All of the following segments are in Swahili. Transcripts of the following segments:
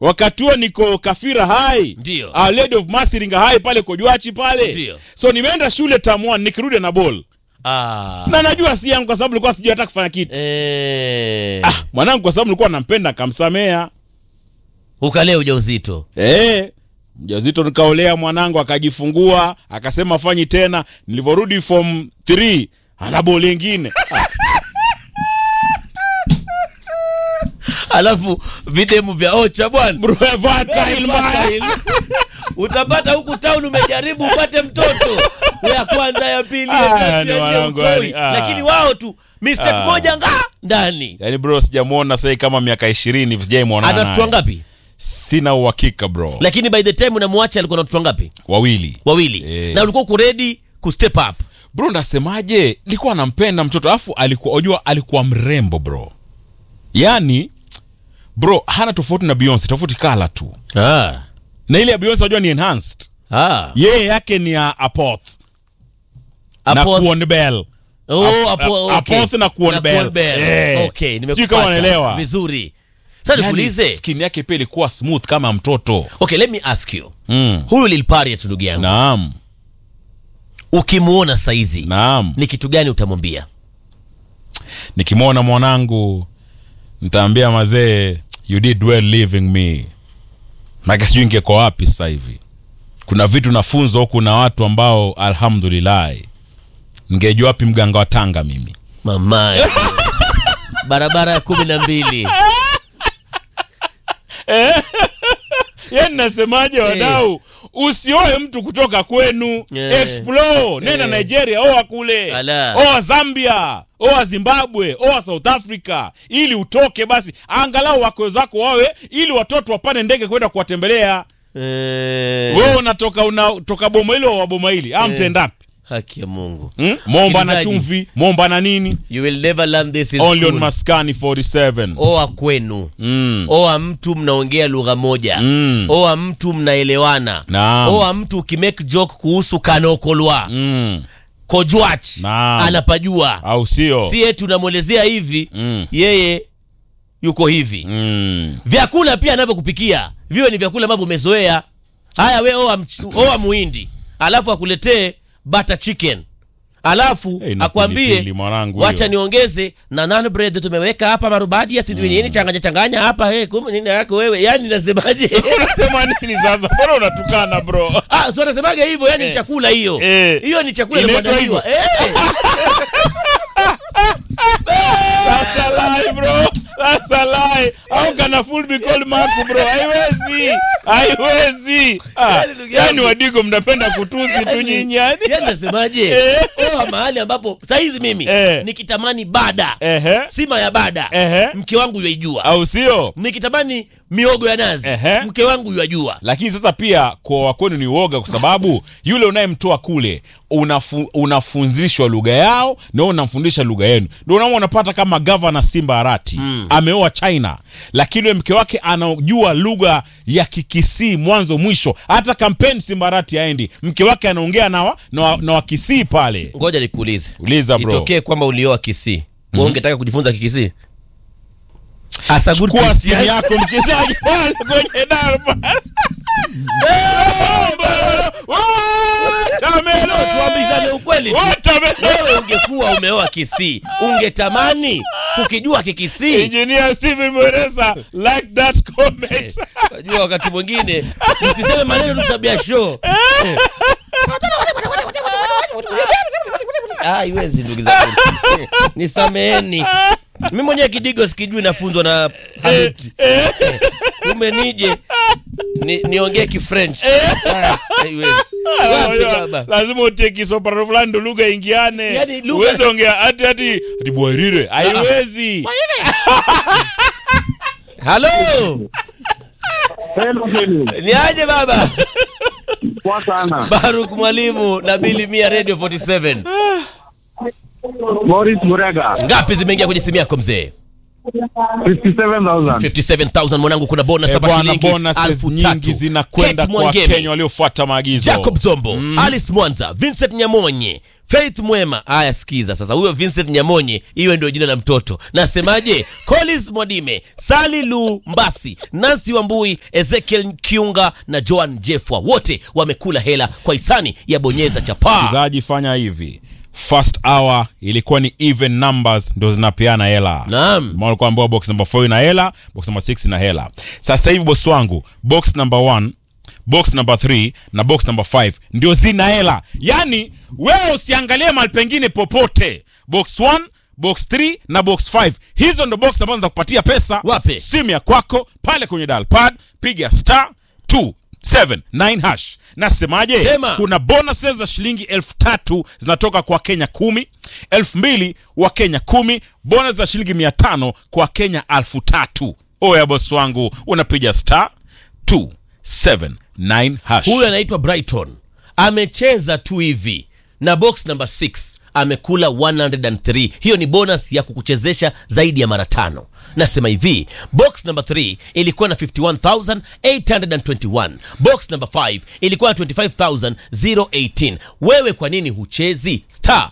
wakati huo niko kafira hai Ndio. Our Lady of Masiringa hai pale kojwachi pale Ndio. so nimeenda shule tamwan nikirudi na ball Ah. na najua si yangu kwa sababu nilikuwa sijui hata kufanya kitu Eh. ah, mwanangu kwa sababu nilikuwa nampenda akamsamea Ukalea ujauzito. Eh, mjazito nikaolea mwanangu akajifungua akasema fanyi tena. Nilivyorudi form 3 ana boli ingine. Alafu videmu vya ocha bwana. Bro, fertile mbaya. Utapata huku town umejaribu upate mtoto. Ya kwanza ya pili ya Ah, tatu ya ni nne wanangu, utoi. yani, ah. ah. Lakini wao tu mistake Ah. moja nga ndani. Yaani bro sijamuona sasa kama miaka 20 hivi sijaimuona. Ana naye. watoto ngapi? Sina uhakika bro. Lakini by the time unamwacha alikuwa na watoto ngapi? Wawili. Wawili. Eh. Na ulikuwa uko ready ku step up. Bro nasemaje? Nilikuwa nampenda mtoto afu alikuwa unajua alikuwa mrembo bro. Yaani bro hana tofauti na Beyonce, tofauti kala tu. Ah. Na ile ya Beyonce unajua ni enhanced. Ah. Yeye yake ni ya Apoth. na Apoth- Kuon Bell. Oh, Ap- apo, ap- okay. Apoth na Kuon Bell. Eh. Okay, Sijui nimekupata. kama unaelewa. Vizuri. Sasa Yaani, nikuulize. skin yake pia ilikuwa smooth kama mtoto. Okay, let me ask you. Mm. Huyu Lil Pariat ndugu yangu. Naam. Ukimuona saizi Naam. ni kitu gani utamwambia? Nikimwona mwanangu nitaambia mazee you did well leaving me. Maki sijui ngeko wapi sasa hivi. Kuna vitu nafunzwa huku na watu ambao alhamdulillah. Ngejua wapi mganga wa Tanga mimi. Mama. Barabara ya kumi na mbili. Yaani nasemaje wadau? Usioe mtu kutoka kwenu. Eh. Explore. Nenda Eh. Nigeria, oa kule. Ala. Oa Zambia, oa Zimbabwe, oa South Africa ili utoke basi. Angalau wako zako wawe ili watoto wapande ndege kwenda kuwatembelea. Eh, Wewe unatoka unatoka boma hilo wa boma hili. Ah, mtendapi? haki ya Mungu. Hmm? Momba na Msikilizaji. chumvi, momba na nini? You will never learn this in Only on school. Maskani 47. Oa kwenu. Mm. Oa mtu mnaongea lugha moja. Mm. Oa mtu mnaelewana. Naam. Oa mtu ukimake joke kuhusu kanokolwa. Mm. Kojwach Naam. anapajua. Au sio? Si eti unamwelezea hivi, Mm. yeye yuko hivi. Mm. Vyakula pia anavyokupikia viwe ni vyakula ambavyo umezoea. Haya, we oa, mch- oa muhindi alafu akuletee butter chicken alafu Hey, na akwambie pilipili, mwanangu wacha hiyo. niongeze na nan bread tumeweka hapa marubaji ya sijui nini changanya changanya hapa hey, kumbe nini yako wewe yani nasemaje Unasema nini sasa? Mbona unatukana bro? ah so nasemaga hivyo yani Eh. chakula hiyo Eh. hiyo ni chakula Inaitwa iliyoandaliwa eh That's a lie bro. That's a lie. How can a fool be called Mark bro? Haiwezi. Haiwezi. Ah, Yaani ndugu yangu. yani wadigo mnapenda kutusi tu nyinyi yani. yani nasemaje Eh. oa mahali ambapo saizi mimi Eh. nikitamani bada Ehe. sima ya bada Ehe. mke wangu yaijua Au sio? nikitamani miogo ya nazi Ehe. mke wangu yajua Lakini sasa pia kwa wakwenu ni uoga kwa sababu yule unayemtoa kule unafu, unafunzishwa lugha yao na wewe unamfundisha lugha yenu. Ndio unaona unapata kama governor Simba Arati ameoa China, lakini yule mke wake anajua lugha ya Kikisii mwanzo mwisho. Hata kampeni Simba Arati aendi, mke wake anaongea na, wa, na, wa, na Wakisii pale. ngoja nikuulize Uliza bro. itokee kwamba ulioa kisii mm ungetaka kujifunza kikisii As a good Kuwa Christian- simu yako msikilizaji pale kwenye darba. Watermelon! tuambizane ukweli tu. Watermelon! wewe ungekuwa umeoa kisii ungetamani kukijua kikisii Engineer Steven Mweresa like that comment. najua wakati mwingine msiseme maneno tu tabia show Ah, haiwezi ndugu zangu nisameheni mi mwenyewe kidigo sikijui nafunzwa na habibi kumbe nije ni, niongee kifrench Ah, haiwezi Wapi baba Lazima utie kisoparo fulani ndo lugha ingiane. Yaani lugha- Uweze ongea hati hati hati bwairire. Haiwezi. halo Hello, Kenny. ni aje baba Poa sana. baruk mwalimu na bili mia radio 47 Boris Murega. ngapi zimeingia kwenye simu yako mzee 57,000. 57000 mwanangu kuna bonus Eh, hapa bwana shilingi bonuses elfu nyingi tatu. zinakwenda Kate kwa Mwangemi, Wakenya waliofuata maagizo. jacob zombo alice mwanza vincent nyamonye faith mwema haya sikiza sasa huyo vincent nyamonye iwe ndio jina la mtoto nasemaje colis mwadime sali lu mbasi nansi wambui ezekiel kiunga na joan jefwa wote wamekula hela kwa hisani ya bonyeza chapaa msikilizaji fanya hivi first hour ilikuwa ni even numbers ndo zinapeana hela Naam. Maana kuambiwa box number 4 ina hela box number 6 ina hela sasa hivi bosi wangu box number 1 box number 3 na box number 5 ndio zina hela yaani wewe usiangalie mahali pengine popote box 1 box 3 na box 5 hizo ndo box ambazo zitakupatia pesa Wape? simu ya kwako pale kwenye dial pad piga star 279 hash nasemaje Sema. kuna bonuses za shilingi elfu tatu zinatoka kwa kenya kumi elfu mbili wa kenya kumi bonus za shilingi mia tano kwa kenya elfu tatu oya bosi wangu unapiga star 279 hash huyu anaitwa brighton amecheza tu hivi na box number 6 amekula 103 hiyo ni bonus ya kukuchezesha zaidi ya mara tano nasema hivi box number 3 ilikuwa na 51821 box number 5 ilikuwa na 25018 wewe kwa nini huchezi star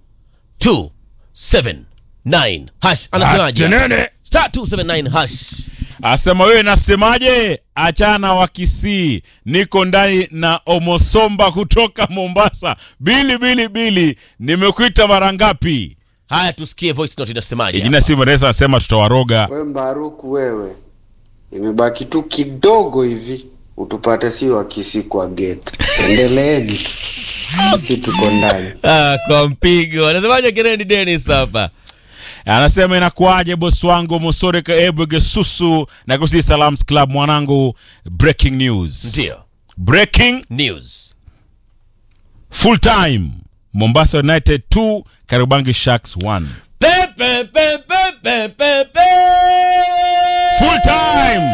279 hash anasemaje Atenene. star 279 hash asema wewe nasemaje achana wa kisii niko ndani na omosomba kutoka mombasa bili bili bili nimekuita mara ngapi haya tusikie voice note inasemaje jina si mresa anasema tutawaroga We Mbaruku wewe, imebaki tu kidogo hivi utupate si wakisi kwa gate. Endeleeni tu, sisi tuko ndani. Ah, kwa mpigo anasemaje Kerendi Dennis hapa anasema inakuaje bosi wangu mosoreka ebwege susu na kusi salams club mwanangu breaking news ndio breaking news full time mombasa united 2 karibangi sharks 1 pepe pepe pepe pe full time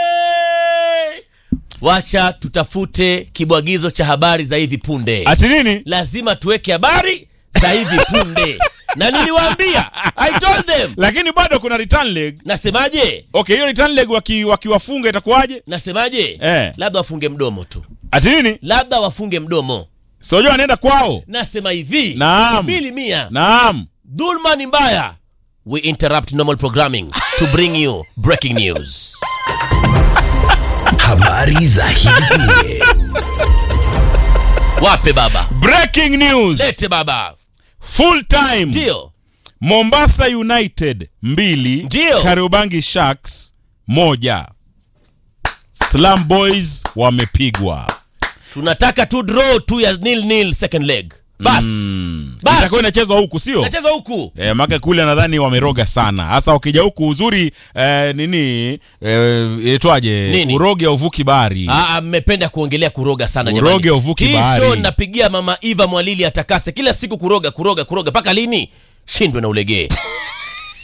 wacha tutafute kibwagizo cha habari za hivi punde ati nini lazima tuweke habari za hivi punde na niliwaambia i told them lakini bado kuna return leg nasemaje okay hiyo return leg waki- wakiwafunga itakuwaje nasemaje Eh. labda wafunge mdomo tu ati nini labda wafunge mdomo sojua anaenda kwao nasema hivi Naam. mbili mia naam dhulma ni mbaya we interrupt normal programming to bring you breaking news habari za hivi punde wape baba breaking news lete baba full time ndio mombasa united mbili Ndio. kariobangi sharks moja slam boys wamepigwa tunataka tu draw tu ya nil nil second leg bas bas itakuwa inachezwa huku sio nachezwa huku E, maka kule nadhani wameroga sana hasa ukija huku uzuri eh, nini eh, itwaje Nini? uroge uvuki bahari Ah, ah, mmependa kuongelea kuroga sana Uroge jamani. uvuki Hii bahari. show napigia mama Eva Mwalili atakase kila siku kuroga kuroga kuroga mpaka lini? Shindwe na ulegee.